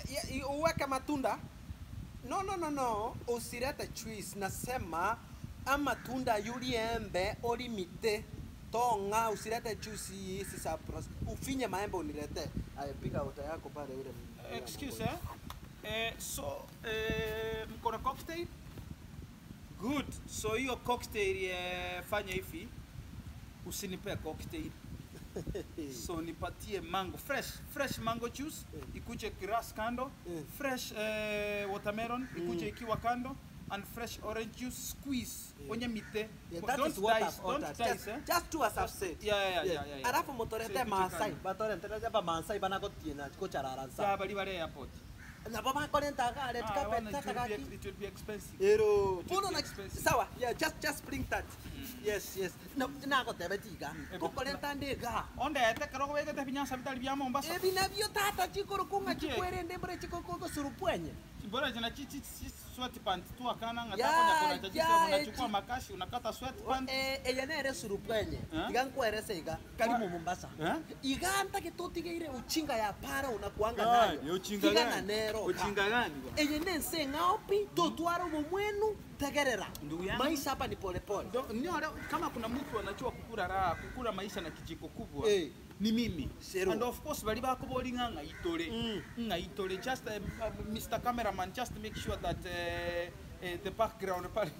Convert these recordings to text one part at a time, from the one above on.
ya- i- uweke matunda no no no no usirete juice nasema amatunda yuli embe olimite tonga usirete juice hizi za pros- ufinye maembe unilete ayapiga uta yako pale ule Excuse eh? Eh, so eh, mko na cocktail? Good. So hiyo cocktail eh, fanya hivi. Usinipe cocktail. so nipatie mango fresh fresh mango juice Eh. ikuje grass kando Eh. fresh eh, watermelon ikuje ikiwa kando and fresh orange juice squeeze Yeah. onye mite Yeah, that don't is what dice, I've don't ordered. dice, Just, eh? just do as I've said. Yeah, yeah, yeah, yeah, yeah. Alafu motorete Say Maasai, kitu batorete ba Maasai banagotiena kuchararansa. Yeah, bali bale airport Nabo bakorenta ga red Ah, carpet wana, it will be takaki. ex- it will be expensive Ero, It uno will be na expensive. sawa, yeah, just just bring that. Yes, yes. Na na ko tebe tiga. Mm. Ko korenta ndega. onde ete karoko begete binyasa bitali bya Mombasa Ebi nabyo tata chikoro kunga Nje. chikwerende mbere chikoko ko surupwenye. bora jina chichi sweatpant tu akana ngata Ya, kwa kona chaji ya, unachukua eti. makashi unakata sweatpant Eh, eye nere surupwenye. Eh? Iga nkwerese iga kali mu Mombasa. Eh? Iga anta kitotigeire uchinga ya para unakuanga Ah, nayo. ni uchinga Iga gani? na nero. ka. Uchinga gani bwana? Eye nense ngaopi totwara umo mwenu tegerera. Ndugu yangu. Maisha hapa ni pole pole. Ndo- ndio leo kama kuna mtu anajua kukula raha kukula maisha na kijiko kubwa Eh. ni mimi Zero. and of course bali bakoboli nga ngaitole Mm. ngaitole just uh, uh, Mr Cameraman just make sure that uh, uh, the background pale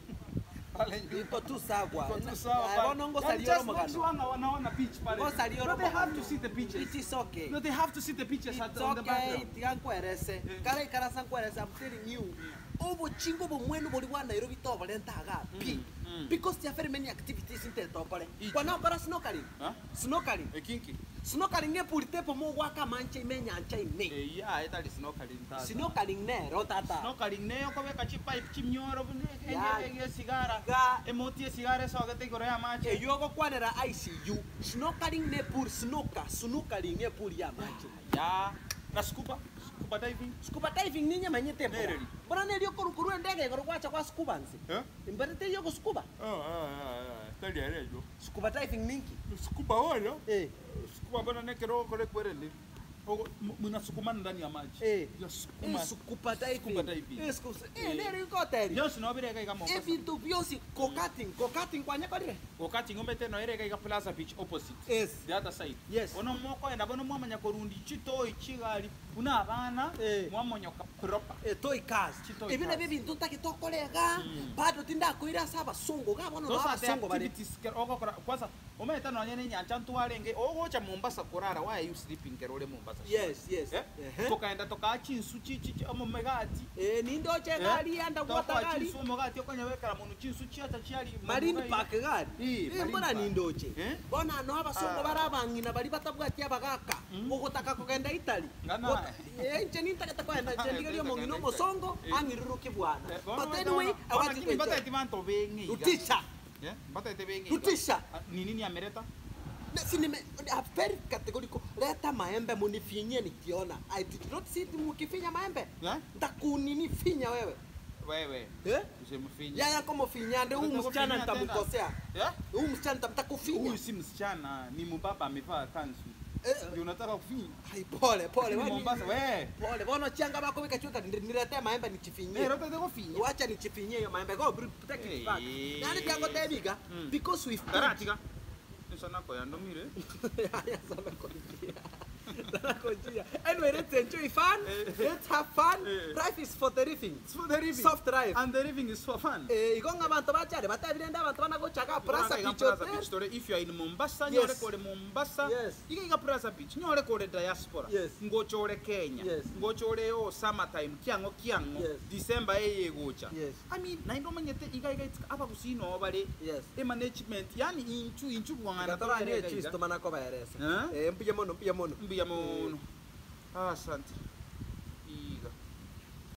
pale Iko tu sawa. Iko tu sawa Ah, pale. bono ngo Yani salioro just make magano. sure nga wanaona beach pale Ngo salioro no, they have magano. to see the beaches It is okay. no they have to see the beaches at It's on the okay, background tiga nkwerese. Eh. Kara ikarasa nkwerese, I'm telling you. Obochingo bomwenu bori bwa Nairobi to barentaga pi. mm. Because there are very many activities in tetokore. Ichi. Kwa na okora snorkeling. Huh? Snorkeling. ekinki Snorkeling ne purite po mo gwaka manche imenya ncha ine. eh ya etali snorkeling tata Snorkeling ne ro tata. snorkeling neyo kobeka chipipe chimnyoro Ya. ege sigara Ga emoti esigara esogete igoro ya mache eyogo kwanera ICU. Snorkeling ne pur snorker. Snorkeling ne pur ya manche. ya na scuba scuba diving Scuba diving ninye manyete po. Nereri. Bora ne ryo korukuru endege goro kwacha kwa scuba nsi. eh Imberete yogo scuba. ah ah tali arejo Scuba diving ninki. scuba wala Eh. scuba bana nekero kore kwerende ogo mnasukumana ndani ya maji Eh. ya Eh, sukuma scuba diving. Scuba diving. Eh, scuba. Eh, Eh. nere ikoteri. yonsi nobireka iga Mombasa Ebintu byosi kokating, kokating kwanya korire. wakati ngombe teno ereka iga Plaza Beach opposite Yes. the other side Yes. ono moko enda bono mwamanya korundi chitoi chigali una abana Eh. mwamonyoka proper Eh, toy cars. Chitoy Ebi cars. nebi bintu ntakitokorega. Mm. Bado tinda kuira saba songo gabono those na are the songo bari. activities ke- ogokora kwanza ometa nonye ni nyanja ntwarenge ogocha Mombasa kurara why are you sleeping kerole Mombasa Yes, yes. eh Ehe. tukaenda tukachi insu chichi omo megati Eh, nindo che gari anda gwata gari. insu mogati okonya wekara munu chinsu chiata chiali Marine Park gari. Eh, Eh, Marine mbona Park. nindoche. Eh? Bona no abasongo Ah. barabangina bari batabwatia bagaka. Mm. Ogotaka kugenda Italy. Ngana. Gota- Eh, nche nintageta kwenda nche ndigerio mongino mosongo Eh. angiruruke bwana. Eh, bono But weta anyway, wana- I wana want to kimi bata enjoy. eti bantu bengi iga. Rutisha. Eh, bata eti bengi iga. Rutisha. Ah, ni nini amereta Sinime, a very categorical. Leta maembe munifinye nikiona. I did not see it mukifinya maembe. Eh? Ndakunini finya wewe. wewe Eh? usimfinye Yaya kama finyande huyu Unataka msichana kufinya tena? nitamkosea. Eh? Huyu msichana nitamtakufinya. huyu si msichana ni mbaba amevaa kanzu Eh, ndio unataka kufinya Hai pole pole Ni wani- Mombasa we Pole bono changa bako bikachuka niletee maembe nichifinyie. eh rote teko finya Wacha nichifinyie hiyo maembe. Go bring take it back. Eh. Nani kyango tebiga? Mm. Because we've karatika nsana ko yandomire Haya sana kujia. Sana kujia. Anyway, let's enjoy fun. Eh. Let's have fun. Eh. Life is for the living. it's for the living Soft drive. and the living is for fun Eh, igonga abantu bachare batabirenda abantu banagochaka Plaza Plaza Beach Plaza Hotel. Beach tore if you are in Mombasa Yes. nyore kore Mombasa Yes. ikiga Plaza Beach nyore kore diaspora Yes. ngochore Kenya Yes. ngochore o summer time kiango kiango Yes. December eye gocha Yes. I mean na ndo manyete iga iga itika aba kusino bale Yes. e management yani inchu inchu bwangana Gatara ni chisto manako baeresa. Eh? Eh, mpige mono, mpige mono. mbiya mono ah asante